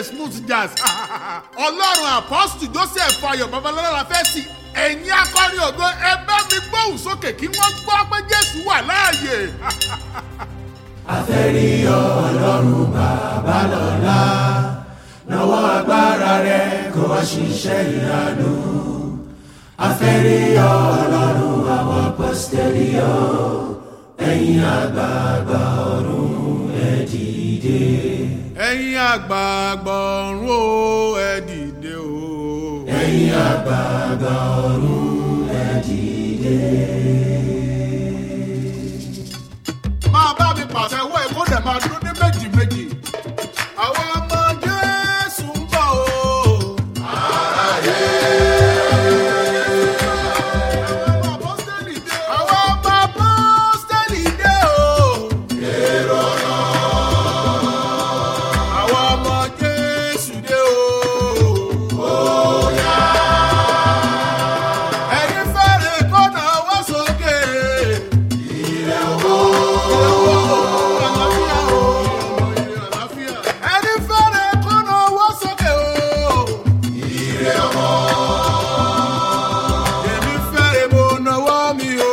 smooth jazz ọlọ́run apọ́sítù joseph ayọ̀ babalọ́lá la fẹ́ sí ẹ̀yin akọrin ògo ẹ bá mi gbóhùn sókè kí wọ́n gbọ́ pé jésù wà láàyè. àfẹ́rí ọlọ́run bàbá lọ́la lọ́wọ́ agbára rẹ̀ kó wá ṣiṣẹ́ ìyanu. àfẹ́rí ọlọ́run àwọn apọ́sítẹ́lì ọ̀ ẹ̀yin àgbààgbà ọ̀run ẹ̀ dìde. ẹ̀yin àgbààgbà ọ̀run o ẹ dìde o. ẹ̀yin àgbààgbà ọ̀run ẹ̀ dìde. máa bá mi pàṣẹ wọ èkó dẹ̀ máa dún ní méjì méjì. àwọn ọmọ jésù ń bọ̀ o. Àwọn ọmọ apọ́sítélì dé o. Àwọn ọmọ apọ́sítélì dé o. Àwọn ọmọ Jésù dé o. Ẹni fẹ́rẹ̀ kọ́nà wá sókè. Ilé owó. Àlàáfíà o. Àlàáfíà. Ẹni fẹ́rẹ̀ kọ́nà wá sókè o. Èmi fẹ́rẹ̀ mo náwó mi o.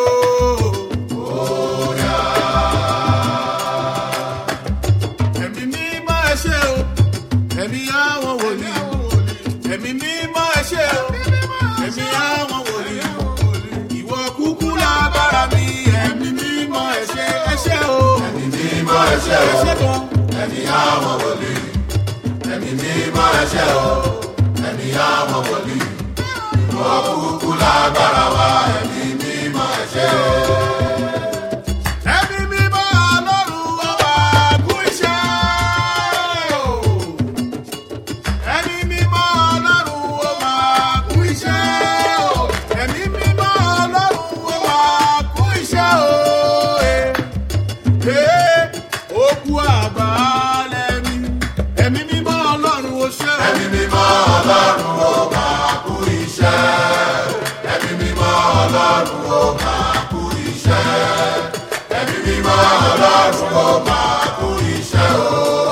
Ẹ̀mí mímọ́ ẹ ṣé o. Ẹ̀mí àwọn wòlíì. Ẹ̀mí mímọ́ ẹ ṣé o. Ẹ̀mí àwọn wòlíì. Ìwọ kúkú lágbára mi. Ẹ̀mí mímọ́ ẹ ṣé ẹ ṣé o. ẹ̀mí mímọ́ ẹ ṣé Ẹ o. ṣé gan. ẹ̀mí àwọn wòlíì. ẹ̀mí mímọ́ ẹ ṣé o. ẹ̀mí àwọn wòlíì. ìwọ kúkú lágbára wa ẹ̀mí mímọ́ ẹ ṣé o. Ẹ̀mí mímọ́ Ọlọ́run ọba kú iṣẹ́ o. Ẹ̀mí mímọ́ Ọlọ́run ọba kú iṣẹ́ o. Ẹ̀mí mímọ́ Ọlọ́run ọba kú iṣẹ́ o. Ee, okú àgbálẹ̀ mi. Ẹ̀mí mímọ́ Ọlọ́run ó ṣe o. ẹ̀mí mímọ́ ọlọ́run ó máa kú iṣẹ́. ẹ̀mí mímọ́ ọlọ́run ó máa kú iṣẹ́. ẹ̀mí mímọ́ ọlọ́run ó máa kú iṣẹ́ o.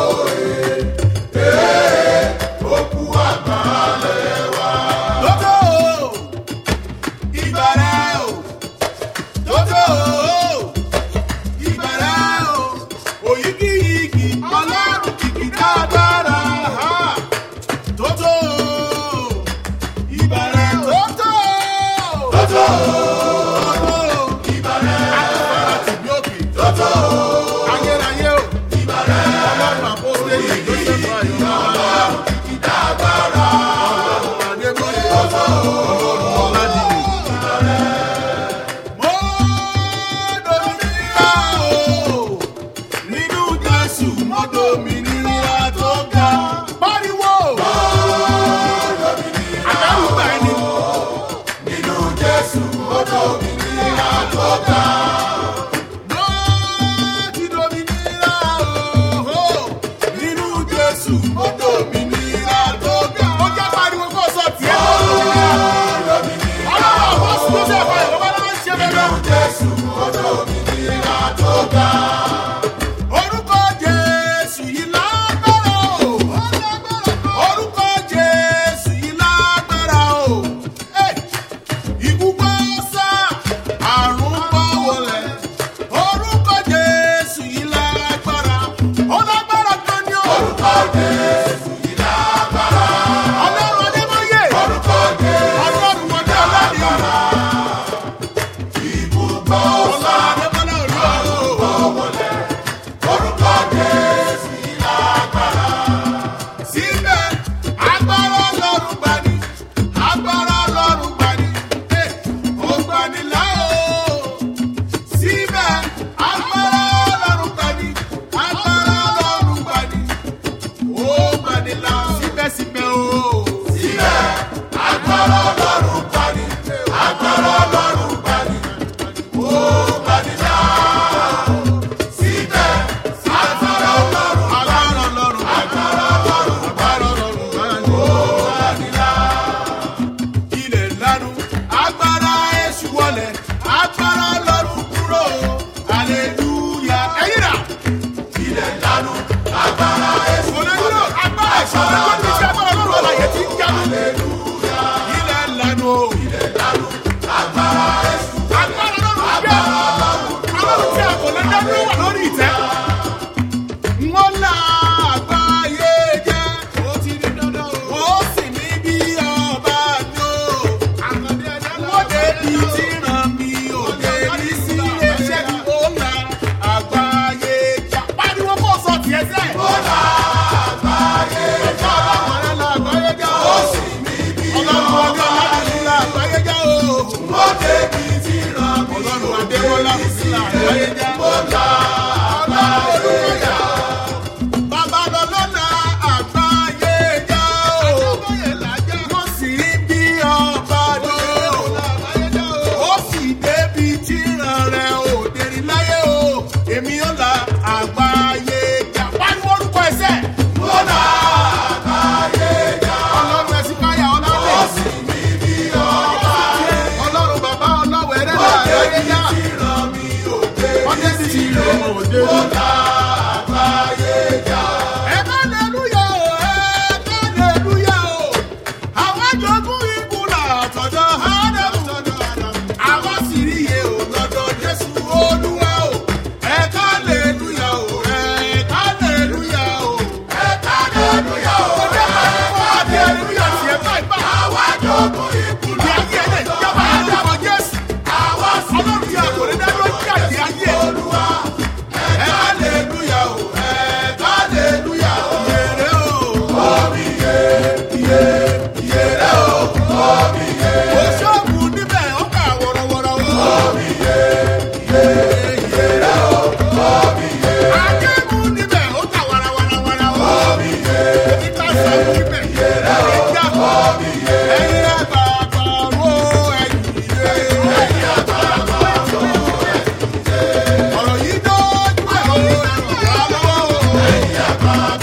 Ee, ó kú àgbálẹ̀ wa. Tótó o, ìbàrẹ̀ o, tótó o, ìbàrẹ̀ o, òyìgìyìgì ọlọ́run kìkì dáadáa. ha. Tótó o, ìbàrẹ̀ tótó o. Tótó Tótó o, ìbàrẹ̀. àtúbọ̀rọ̀ tìbí òkè. Tótó Ayérayé o, ìbàrẹ̀. ọlọ́run àpọ́sítélì Joseph Ayọ̀. ọlọ́run kìkì dágbára. Adébóyè ọlọ́run ọ̀làdìyẹ. Mo dòmìnira o, nínú Jésù mo dòmìnira tó ga. Pariwo! Àdárúgbà ẹni. Nínú Jésù ó dòmìnira tó ga. Mo ti dòmìnira o, nínú Jésù mo dòmìnira tó ga. Ó jẹ́ pariwo kó sọ tiẹ̀ tó dòmìnira. Ọlọ́run àwọn sùn ló ṣe ẹ̀fọ́ ìwọ́n bá lọ́wọ́ ṣe bẹ́ẹ̀ Nínú Jésù ó dòmìnira tó ga. orúkọ jésù yìí lágbára o orúkọ jésù yìí lágbára o Eh, ikú gbọ́ sá àrùn gbọ́ wọlé orúkọ jésù yìí lágbára ó lágbára gan ni o Orúkọ Jésù yìí lágbára. ọlọ́run adébóyè Orúkọ Jésù ọlọ́run wọlé ọlọ́run ibùgbọ́ ọlọ́run adébọ́lá olúwa o. wọlé. Orúkọ Jésù yìí lágbára. síbẹ̀ agbára ọlọ́run gbani agbára ọlọ́run gbani ẹ̀ ó gbani lá o. síbẹ̀ agbára ọlọ́run gbani agbára ọlọ́run gbani ó gbani lá síbẹ̀síbẹ̀ o. Síbẹ̀ agbára Ọlọ́run gbani. Agbára Ọlọ́run gbani. Ó gbani là. Síbẹ̀ agbára Ọlọ́run agbára ọlọ́run agbára Ọlọ́run agbára ọlọ́run gbani. gbani là. ilẹ̀ lanu agbára èṣù wọlẹ̀ agbára ọlọ́run kúrò aleluya ẹ̀yìn rà. Ilẹ̀ lanu agbára Èṣù Olóyún agbára ìṣòro Adémọ́lá Fúsílà Àgbáyéjá. Babalọ́lọ́lá Àgbáyéjá o. Wọ́n sì rí bí ọba lọ. Ó sì débi tí ìran rẹ̀ ò dérí láyé o. Èmi ó la Àgbáyéjá. Pariwo orúkọ ẹsẹ̀. Lọ́nà Ọlọ́run ẹ̀sìn káyà ọlọ́run. Ọlọ́run bàbá ọlọ́wẹ̀ rẹ̀ lọ Àgbáyéjá. Wọ́n débi tí ìran ò dérí. Ẹ̀ka hallelujah o, ẹ̀ka hallelujah o. Àwọn jogún ìkùnà àtọ̀dọ̀ Ádámù. Àwọn sì rí iye o lọ́dọ̀ Jésù Olúwa o. Ẹ̀ka hallelujah o, ẹ̀ka hallelujah o. Ẹ̀ka hallelujah o, ẹ̀ka hallelujah sí ẹ̀ka ìgbà. Ìdí ayé ẹ̀ lè jọba lórúkọ Jésù. Ọlọ́run ti àkòrí dáná jáde ayé. Ẹ̀ka hallelujah o, ẹ̀ka hallelujah o. Yèrè o. Oṣooṣù níbẹ̀ ó kà wọ̀rọ̀wọ̀rọ̀ o. Ajẹ́mu níbẹ̀ ó kà wàràwàràwàrà o. Ìta sọ̀rọ̀ níbẹ̀ ẹ̀já. Ẹyin àgbààgbà wo ẹ̀yìn ilé. Ọ̀rọ̀ yìí dójú ẹ̀ o, ẹ̀rọ ìyá lọ́wọ́ o.